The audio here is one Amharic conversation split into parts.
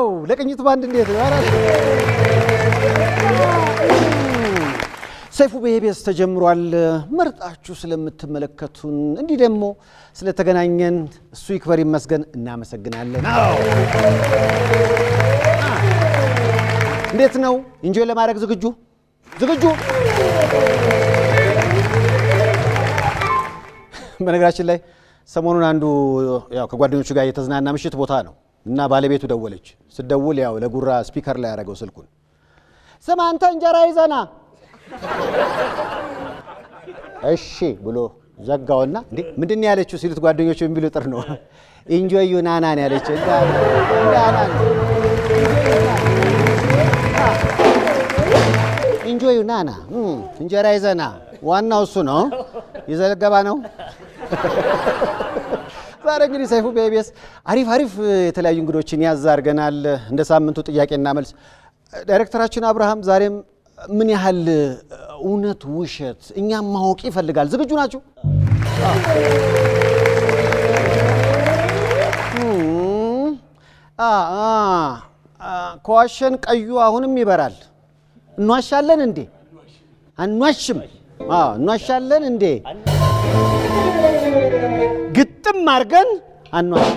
ዋው! ለቅኝት ባንድ እንዴት ነው? ኧረ! ሰይፉ በኢቢኤስ ተጀምሯል። መርጣችሁ ስለምትመለከቱን እንዲህ ደግሞ ስለተገናኘን እሱ ይክበር ይመስገን እናመሰግናለን። አዎ። እንዴት ነው? ኢንጆይ ለማድረግ ዝግጁ ዝግጁ? በነገራችን ላይ ሰሞኑን አንዱ ያው ከጓደኞቹ ጋር የተዝናና ምሽት ቦታ ነው እና ባለቤቱ ደወለች። ስትደውል ያው ለጉራ ስፒከር ላይ ያደረገው ስልኩን ስማ አንተ እንጀራ ይዘና እሺ ብሎ ዘጋውና እንዴ ምንድን ነው ያለችው ሲሉት ጓደኞቹ የሚሉ ጥር ነው ኢንጆይ ዩ ናና ነው ያለችው። ኢንጆይ ዩ ናና እንጀራ ይዘና ዋናው እሱ ነው። ይዘገባ ነው። ዛሬ እንግዲህ ሰይፉ በኢቢኤስ አሪፍ አሪፍ የተለያዩ እንግዶችን ያዝ አድርገናል። እንደ ሳምንቱ ጥያቄና መልስ ዳይሬክተራችን አብርሃም ዛሬም ምን ያህል እውነት ውሸት እኛም ማወቅ ይፈልጋል። ዝግጁ ናችሁ? ከዋሸን ቀዩ አሁንም ይበራል። እንዋሻለን እንዴ? አንዋሽም። እንዋሻለን እንዴ? ግጥም አድርገን አንዋሽም።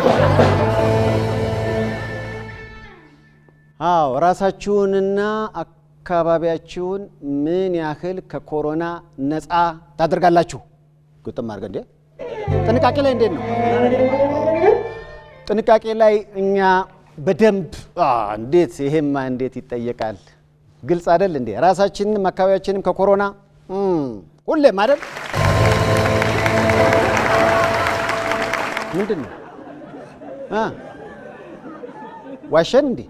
አዎ ራሳችሁንና አካባቢያችሁን ምን ያህል ከኮሮና ነፃ ታደርጋላችሁ? ግጥም አድርገን እንዴ? ጥንቃቄ ላይ እንዴት ነው? ጥንቃቄ ላይ እኛ በደንብ እንዴት ይሄማ እንዴት ይጠየቃል? ግልጽ አይደል እንዴ? ራሳችንም አካባቢያችንም ከኮሮና ሁሌም አይደል? ምንድን ነው ዋሸን እንዴ?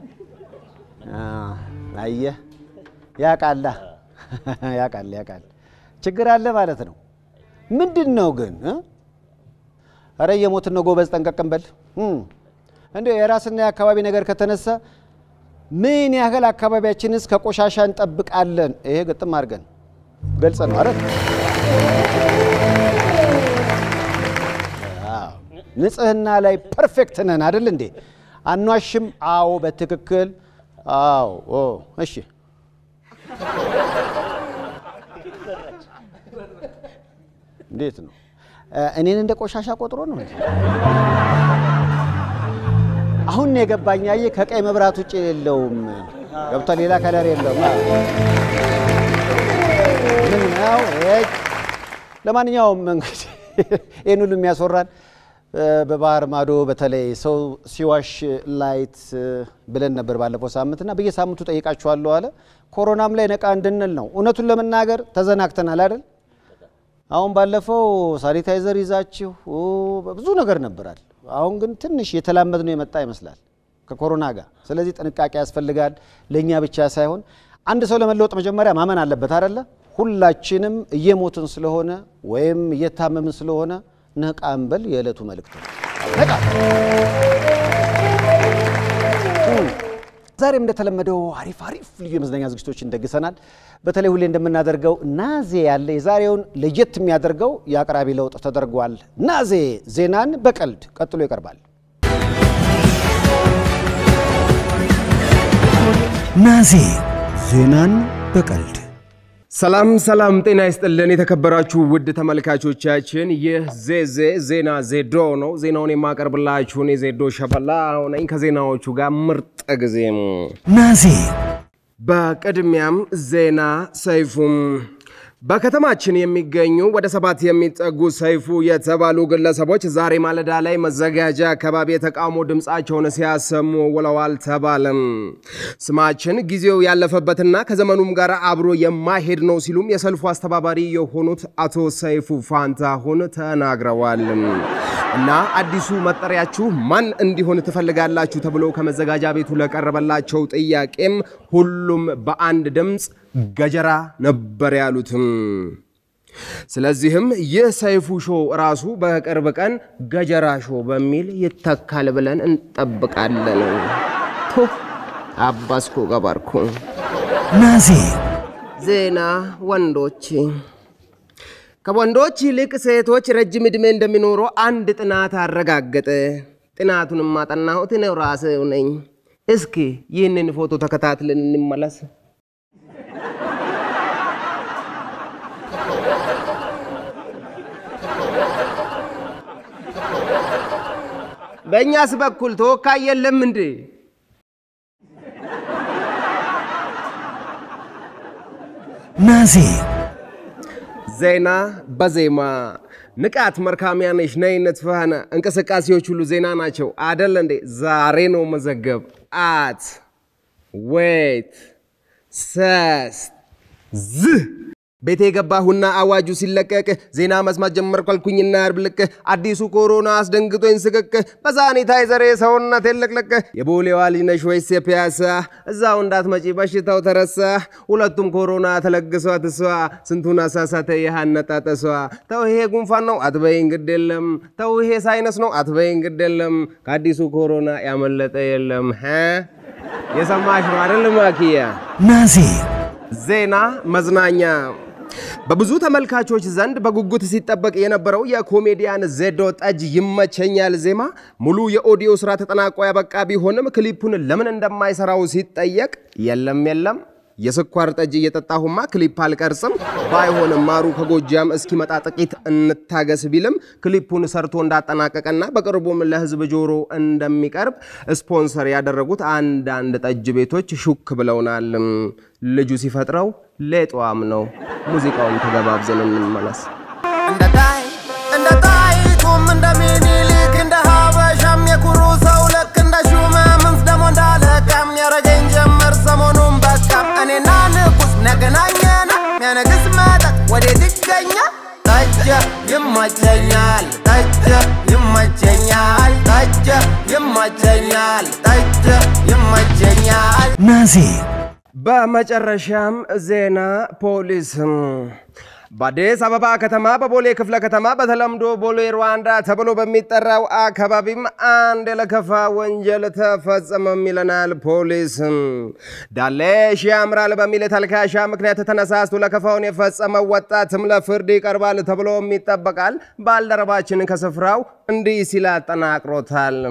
አየህ ያቃላ ያቃል ያቃል ችግር አለ ማለት ነው። ምንድን ነው ግን? እረ የሞትን ነው ጎበዝ፣ ጠንቀቅም በል እንደ የራስና የአካባቢ ነገር ከተነሳ ምን ያህል አካባቢያችንስ ከቆሻሻ እንጠብቃለን? ይሄ ግጥም አድርገን ገልጸ ነው አረ ንጽህና ላይ ፐርፌክት ነን አይደል እንዴ? አኗሽም? አዎ በትክክል አዎ። እሺ እንዴት ነው? እኔን እንደ ቆሻሻ ቆጥሮ ነው እንዴ? አሁን ነው የገባኝ። አየህ ከቀይ መብራት ውጭ የለውም ገብቷል። ሌላ ከለር የለውም። ምን ነው? ለማንኛውም እንግዲህ ይህን ሁሉ የሚያስወራን በባህር ማዶ በተለይ ሰው ሲዋሽ ላይት ብለን ነበር ባለፈው ሳምንት እና በየሳምንቱ ጠይቃችኋለሁ አለ። ኮሮናም ላይ ነቃ እንድንል ነው። እውነቱን ለመናገር ተዘናግተናል አይደል? አሁን ባለፈው ሳኒታይዘር ይዛችሁ ብዙ ነገር ነበራል። አሁን ግን ትንሽ የተላመድ ነው የመጣ ይመስላል ከኮሮና ጋር። ስለዚህ ጥንቃቄ ያስፈልጋል። ለእኛ ብቻ ሳይሆን አንድ ሰው ለመለወጥ መጀመሪያ ማመን አለበት አይደለ? ሁላችንም እየሞትን ስለሆነ ወይም እየታመምን ስለሆነ ነቃ እንበል የዕለቱ መልእክት ነው። ነቃ። ዛሬም እንደተለመደው አሪፍ አሪፍ ልዩ የመዝናኛ ዝግጅቶችን ደግሰናል። በተለይ ሁሌ እንደምናደርገው ናዜ ያለ የዛሬውን ለየት የሚያደርገው የአቅራቢ ለውጥ ተደርጓል። ናዜ ዜናን በቀልድ ቀጥሎ ይቀርባል። ናዜ ዜናን በቀልድ ሰላም ሰላም፣ ጤና ይስጥልን የተከበራችሁ ውድ ተመልካቾቻችን፣ ይህ ዜዜ ዜና ዜዶ ነው። ዜናውን የማቀርብላችሁ እኔ ዜዶ ሸበላ ነኝ። ከዜናዎቹ ጋር ምርጥ ጊዜ። ናዜ በቅድሚያም ዜና ሰይፉም በከተማችን የሚገኙ ወደ ሰባት የሚጠጉ ሰይፉ የተባሉ ግለሰቦች ዛሬ ማለዳ ላይ መዘጋጃ አካባቢ የተቃውሞ ድምፃቸውን ሲያሰሙ ውለዋል ተባለም። ስማችን ጊዜው ያለፈበትና ከዘመኑም ጋር አብሮ የማይሄድ ነው ሲሉም የሰልፉ አስተባባሪ የሆኑት አቶ ሰይፉ ፋንታሁን ተናግረዋል። እና አዲሱ መጠሪያችሁ ማን እንዲሆን ትፈልጋላችሁ ተብሎ ከመዘጋጃ ቤቱ ለቀረበላቸው ጥያቄም ሁሉም በአንድ ድምፅ ገጀራ ነበር ያሉትም። ስለዚህም ይህ ሰይፉ ሾው ራሱ በቅርብ ቀን ገጀራ ሾው በሚል ይተካል ብለን እንጠብቃለን። ቱ አባስኩ ገባርኩ። ናዜ ዜና ወንዶች ከወንዶች ይልቅ ሴቶች ረጅም ዕድሜ እንደሚኖሩ አንድ ጥናት አረጋገጠ። ጥናቱንም ማጠናሁት እኔው ራሴው ነኝ። እስኪ ይህንን ፎቶ ተከታትለን እንመለስ። በእኛስ በኩል ተወካይ የለም እንዴ? ናዚ ዜና በዜማ ንቃት መርካሚያነሽ ነይነት ፈህነ እንቅስቃሴዎች ሁሉ ዜና ናቸው አደለ እንዴ? ዛሬ ነው መዘገብ አት ዌት ሰስ ዝህ ቤቴ የገባሁና አዋጁ ሲለቀቅ ዜና መስማት ጀመርኩ አልኩኝና ያርብልቅ አዲሱ ኮሮና አስደንግጦኝ ስቅቅ በሳኒታይዘር ሰውነት የለቅለቅ የቦሌዋ ልጅ ነሽ ወይስ የፒያሳ እዛው እንዳትመጪ በሽታው ተረሳ ሁለቱም ኮሮና ተለግሷት እሷ ስንቱን አሳሳተ ያሃነጣጠሷ ተው ይሄ ጉንፋን ነው አትበይኝ ግድ የለም ተው ይሄ ሳይነስ ነው አትበይኝ ግድ የለም ከአዲሱ ኮሮና ያመለጠ የለም ሀ የሰማሽ ነው አይደል ማኪያ ናዚ ዜና መዝናኛ በብዙ ተመልካቾች ዘንድ በጉጉት ሲጠበቅ የነበረው የኮሜዲያን ዜዶ ጠጅ ይመቸኛል ዜማ ሙሉ የኦዲዮ ስራ ተጠናቆ ያበቃ ቢሆንም ክሊፑን ለምን እንደማይሰራው ሲጠየቅ የለም የለም የስኳር ጠጅ እየጠጣሁማ ክሊፕ አልቀርጽም፣ ባይሆንም ማሩ ከጎጃም እስኪመጣ ጥቂት እንታገስ ቢልም ክሊፑን ሰርቶ እንዳጠናቀቀና በቅርቡም ለህዝብ ጆሮ እንደሚቀርብ ስፖንሰር ያደረጉት አንዳንድ ጠጅ ቤቶች ሹክ ብለውናል። ልጁ ሲፈጥረው ሌጧም ነው። ሙዚቃውን ተገባብዘን እንመለስ። እንደ ጣይ እንደ ጣይቱም እንደ ሚኒሊክ እንደ ሀበሻም የኩሩ ሰው ልክ እንደ ሹመምንስ ደሞ እንዳለቃም ያረገኝ ጀመር ሰሞኑን በቃም እኔና ንጉስ ነገናኘና ሚያነግስ መጠጥ ወዴት ይገኛል? ጠጀ ይመቸኛል፣ ጠጀ ይመቸኛል፣ ጠጀ ይመቸኛል፣ ጠጀ ይመቸኛል። ናዚ በመጨረሻም ዜና ፖሊስ በአዲስ አበባ ከተማ በቦሌ ክፍለ ከተማ በተለምዶ ቦሌ ሩዋንዳ ተብሎ በሚጠራው አካባቢም አንድ የለከፋ ወንጀል ተፈጸመም ይለናል ፖሊስ። ዳሌሽ ያምራል በሚል ተልካሻ ምክንያት ተነሳስቶ ለከፋውን የፈጸመው ወጣትም ለፍርድ ይቀርባል ተብሎም ይጠበቃል። ባልደረባችን ከስፍራው እንዲህ ሲል አጠናቅሮታል።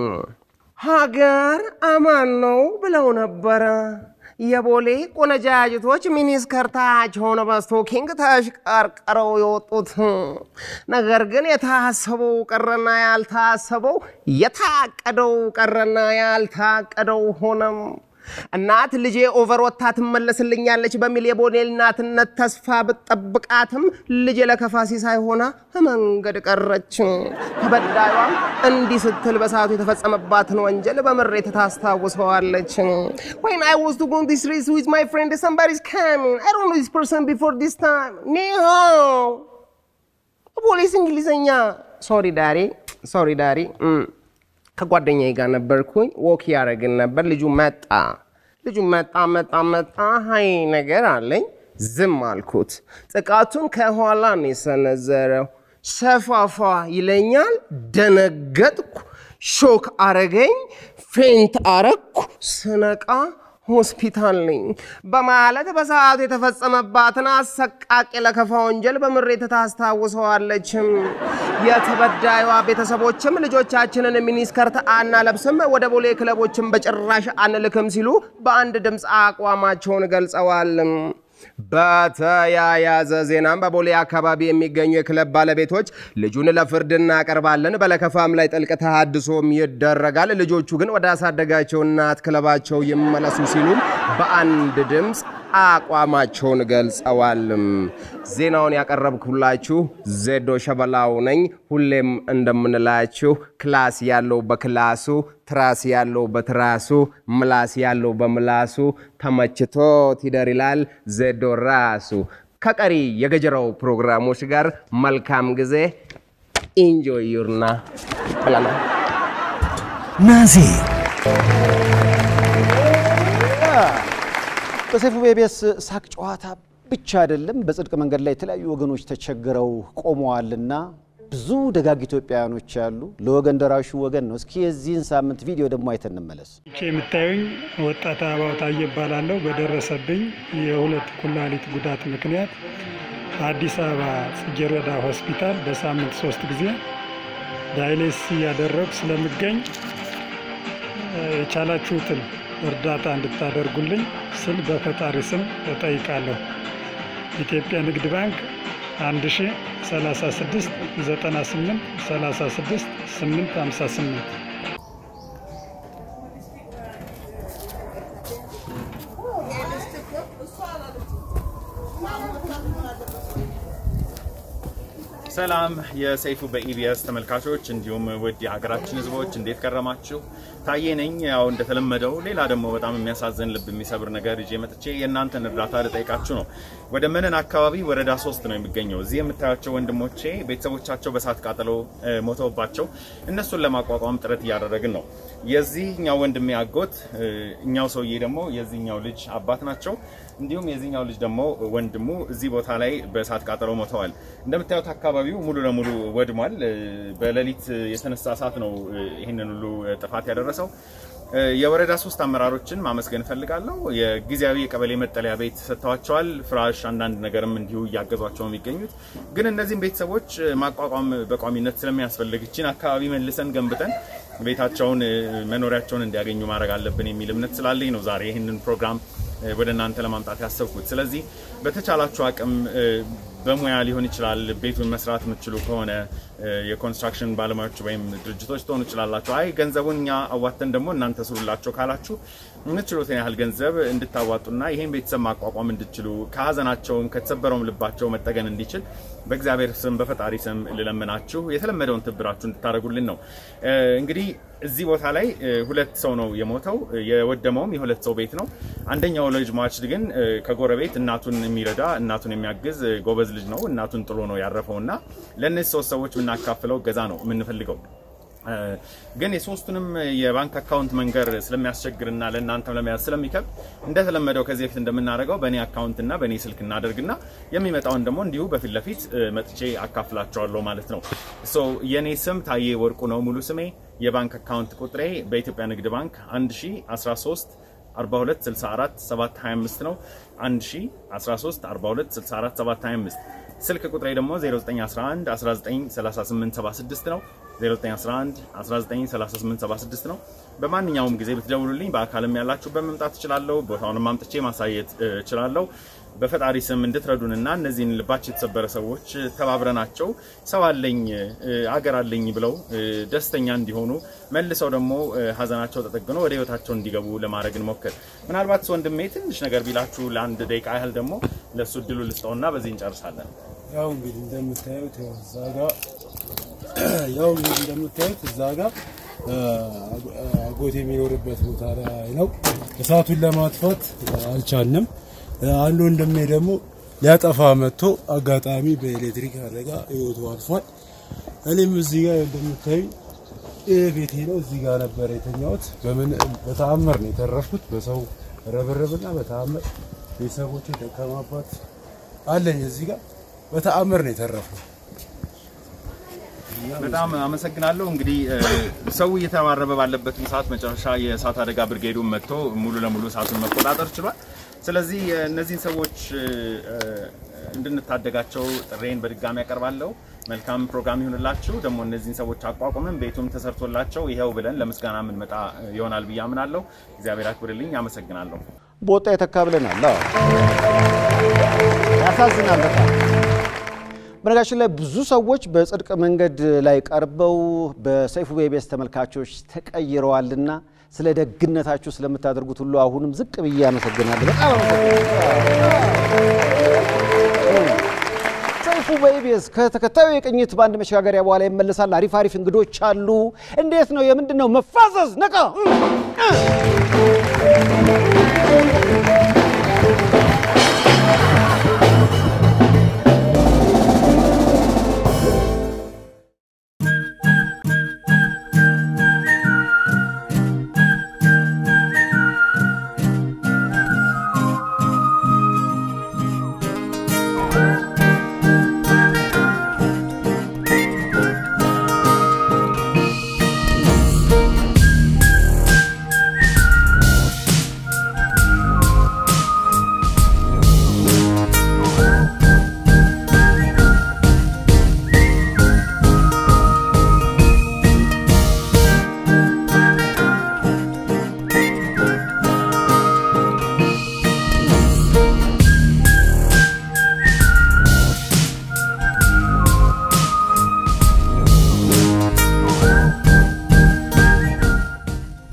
ሀገር አማን ነው ብለው ነበረ የቦሌ ቆነጃጅቶች ሚኒስከርታቸውን በስቶኪንግ ተሽቀርቅረው የወጡት። ነገር ግን የታሰበው ቀረና ያልታሰበው፣ የታቀደው ቀረና ያልታቀደው ሆነም። እናት ልጄ ኦቨር ወጥታ ትመለስልኛለች በሚል የቦሌ እናትነት ተስፋ ብትጠብቃትም ልጄ ለከፋ ሲሳይ ሆና መንገድ ቀረች። ተበዳዩም እንዲህ ስትል በሰዓቱ የተፈጸመባትን ወንጀል በምሬት ታስታውሰዋለች። When I was to go on the streets with my friend, somebody's coming. I don't know this person before this time. ኒሆ ፖሊስ እንግሊዘኛ ሶሪ ዳሪ ሶሪ ዳሪ ከጓደኛዬ ጋር ነበርኩኝ። ወክ ያደረግን ነበር። ልጁ መጣ ልጁ መጣ መጣ መጣ ሀይ ነገር አለኝ። ዝም አልኩት። ጥቃቱን ከኋላ ነው የሰነዘረው። ሰፋፋ ይለኛል። ደነገጥኩ። ሾክ አረገኝ። ፌንት አረግኩ። ስነቃ ሆስፒታል ነኝ በማለት በሰዓቱ የተፈጸመባትን አሰቃቂ ለከፋ ወንጀል በምሬት ታስታውሰዋለችም። የተበዳዩዋ ቤተሰቦችም ልጆቻችንን ሚኒስከርት አናለብስም፣ ወደ ቦሌ ክለቦችን በጭራሽ አንልክም ሲሉ በአንድ ድምፅ አቋማቸውን ገልጸዋል። በተያያዘ ዜናም በቦሌ አካባቢ የሚገኙ የክለብ ባለቤቶች ልጁን ለፍርድ እናቀርባለን፣ በለከፋም ላይ ጥልቅ ተሃድሶም ይደረጋል፣ ልጆቹ ግን ወደ አሳደጋቸው እናት ክለባቸው ይመለሱ ሲሉም በአንድ ድምፅ አቋማቸውን ገልጸዋል። ዜናውን ያቀረብኩላችሁ ዜዶ ሸበላው ነኝ። ሁሌም እንደምንላችሁ ክላስ ያለው በክላሱ፣ ትራስ ያለው በትራሱ፣ ምላስ ያለው በምላሱ ተመችቶት ይደር ይላል ዜዶ ራሱ። ከቀሪ የገጀራው ፕሮግራሞች ጋር መልካም ጊዜ። ኢንጆይ ዩርና ብለናል። ናዚ በሰይፉ ቤቤስ ሳቅ ጨዋታ ብቻ አይደለም፣ በጽድቅ መንገድ ላይ የተለያዩ ወገኖች ተቸግረው ቆመዋልና ብዙ ደጋግ ኢትዮጵያውያኖች አሉ። ለወገን ደራሹ ወገን ነው። እስኪ የዚህን ሳምንት ቪዲዮ ደግሞ አይተን እንመለስ። ይቺ የምታዩኝ ወጣት አበባው ታዬ እባላለሁ። በደረሰብኝ የሁለት ኩላሊት ጉዳት ምክንያት አዲስ አበባ ጽጌረዳ ሆስፒታል በሳምንት ሶስት ጊዜ ዳይሌስ እያደረጉ ስለምገኝ የቻላችሁትን እርዳታ እንድታደርጉልኝ ስል በፈጣሪ ስም እጠይቃለሁ። ኢትዮጵያ ንግድ ባንክ 1036 98 36 858 ሰላም የሰይፉ በኢቢኤስ ተመልካቾች እንዲሁም ውድ የሀገራችን ሕዝቦች እንዴት ከረማችሁ? ታዬ ነኝ። ያው እንደተለመደው ሌላ ደግሞ በጣም የሚያሳዝን ልብ የሚሰብር ነገር ይዤ መጥቼ የእናንተን እርዳታ ልጠይቃችሁ ነው። ወደ መነን አካባቢ ወረዳ ሶስት ነው የሚገኘው። እዚህ የምታያቸው ወንድሞቼ ቤተሰቦቻቸው በሳት ቃጠሎ ሞተውባቸው እነሱን ለማቋቋም ጥረት እያደረግን ነው። የዚህኛው ወንድሜ አጎት፣ እኛው ሰውዬ ደግሞ የዚህኛው ልጅ አባት ናቸው። እንዲሁም የዚህኛው ልጅ ደግሞ ወንድሙ እዚህ ቦታ ላይ በእሳት ቃጠሎ ሞተዋል። እንደምታዩት አካባቢው ሙሉ ለሙሉ ወድሟል። በሌሊት የተነሳ እሳት ነው ይህንን ሁሉ ጥፋት ያደረሰው። የወረዳ ሶስት አመራሮችን ማመስገን እፈልጋለሁ። የጊዜያዊ የቀበሌ መጠለያ ቤት ሰጥተዋቸዋል። ፍራሽ፣ አንዳንድ ነገርም እንዲሁ እያገዟቸው ነው የሚገኙት። ግን እነዚህም ቤተሰቦች ማቋቋም በቋሚነት ስለሚያስፈልግ ይችን አካባቢ መልሰን ገንብተን ቤታቸውን መኖሪያቸውን እንዲያገኙ ማድረግ አለብን የሚል እምነት ስላለኝ ነው ዛሬ ይህንን ፕሮግራም ወደ እናንተ ለማምጣት ያሰብኩት። ስለዚህ በተቻላችሁ አቅም በሙያ ሊሆን ይችላል። ቤቱን መስራት የምትችሉ ከሆነ የኮንስትራክሽን ባለሙያዎች ወይም ድርጅቶች ትሆኑ ይችላላችሁ። አይ ገንዘቡን እኛ አዋተን ደግሞ እናንተ ስሩላቸው ካላችሁ የምትችሉትን ያህል ገንዘብ እንድታዋጡና ይሄን ቤተሰብ ማቋቋም እንድችሉ ከሀዘናቸውም ከተሰበረውም ልባቸው መጠገን እንዲችል በእግዚአብሔር ስም በፈጣሪ ስም ልለምናችሁ የተለመደውን ትብብራችሁ እንድታደርጉልን ነው። እንግዲህ እዚህ ቦታ ላይ ሁለት ሰው ነው የሞተው። የወደመውም የሁለት ሰው ቤት ነው። አንደኛው ልጅ ሟች ግን ከጎረቤት እናቱን የሚረዳ እናቱን የሚያግዝ ጎበዝ ልጅ ነው። እናቱን ጥሎ ነው ያረፈው እና ለእነዚህ ሶስት ሰዎች የምናካፍለው ገዛ ነው የምንፈልገው። ግን የሶስቱንም የባንክ አካውንት መንገር ስለሚያስቸግርና ለእናንተም ለመያዝ ስለሚከብድ እንደተለመደው ከዚህ በፊት እንደምናደርገው በእኔ አካውንትና በእኔ ስልክ እናደርግና የሚመጣውን ደግሞ እንዲሁ በፊት ለፊት መጥቼ አካፍላቸዋለሁ ማለት ነው። የእኔ ስም ታዬ ወርቁ ነው ሙሉ ስሜ። የባንክ አካውንት ቁጥሬ በኢትዮጵያ ንግድ ባንክ 1013 42 64 725 ነው። 1013 42 64 725 ስልክ ቁጥሬ ደግሞ 0911 193876 ነው። 0911 193876 ነው። በማንኛውም ጊዜ ብትደውሉልኝ በአካልም ያላችሁ በመምጣት እችላለሁ። ቦታውንም አምጥቼ ማሳየት እችላለሁ። በፈጣሪ ስም እንድትረዱንና እነዚህን ልባቸው የተሰበረ ሰዎች ተባብረናቸው ሰው አለኝ አገር አለኝ ብለው ደስተኛ እንዲሆኑ መልሰው ደግሞ ሀዘናቸው ተጠግኖ ወደ ህይወታቸው እንዲገቡ ለማድረግ እንሞክር። ምናልባት ወንድሜ ትንሽ ነገር ቢላችሁ ለአንድ ደቂቃ ያህል ደግሞ ለእሱ እድሉ ልስጠውና በዚህ እንጨርሳለን። ያው እንግዲህ እንደምታዩት ያው እዛ ጋር ያው እንግዲህ እንደምታዩት እዛ ጋር አጎቴ የሚኖርበት ቦታ ላይ ነው። እሳቱን ለማጥፋት አልቻልንም። አንድ ወንድሜ ደግሞ ሊያጠፋ መጥቶ አጋጣሚ በኤሌክትሪክ አደጋ ህይወቱ አልፏል። እኔም እዚህ ጋር እንደምታዩ ይህ ቤቴ ነው። እዚህ ጋር ነበር የተኛሁት። በምን በተአምር ነው የተረፍኩት። በሰው ረብርብና በተአምር ቤተሰቦቼ ደካማባት አለኝ እዚህ ጋር በተአምር ነው የተረፍኩት። በጣም አመሰግናለሁ። እንግዲህ ሰው እየተረባረበ ባለበትም ሰዓት መጨረሻ የእሳት አደጋ ብርጌዱን መጥቶ ሙሉ ለሙሉ እሳቱን መቆጣጠር ችሏል። ስለዚህ እነዚህን ሰዎች እንድንታደጋቸው ጥሬን በድጋሚ ያቀርባለሁ። መልካም ፕሮግራም ይሁንላችሁ። ደግሞ እነዚህን ሰዎች አቋቁመን ቤቱም ተሰርቶላቸው ይኸው ብለን ለምስጋና የምንመጣ ይሆናል ብዬ አምናለሁ። እግዚአብሔር አክብርልኝ። አመሰግናለሁ። በወጣ የተካ ብለናል። አዎ ያሳዝናል በጣም። በነገራችን ላይ ብዙ ሰዎች በጽድቅ መንገድ ላይ ቀርበው በሰይፉ በኢቢኤስ ተመልካቾች ተቀይረዋልና ስለ ደግነታችሁ ስለምታደርጉት ሁሉ አሁንም ዝቅ ብዬ አመሰግናለሁ። በጣም አመሰግናለሁ። ሰይፉ በኢቢኤስ ከተከታዩ የቅኝት በአንድ መሸጋገሪያ በኋላ ይመለሳል። አሪፍ አሪፍ እንግዶች አሉ። እንዴት ነው? የምንድን ነው መፋዘዝ? ነቃ ናዚ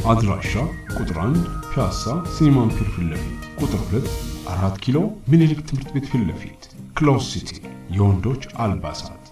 አድራሻ ቁጥር 1 ፒያሳ ሲኒማን ፒር ፊት ለፊት፣ ቁጥር 2 4 ኪሎ ምኒልክ ትምህርት ቤት ፊት ለፊት። ክሎዝ ሲቲ የወንዶች አልባሳት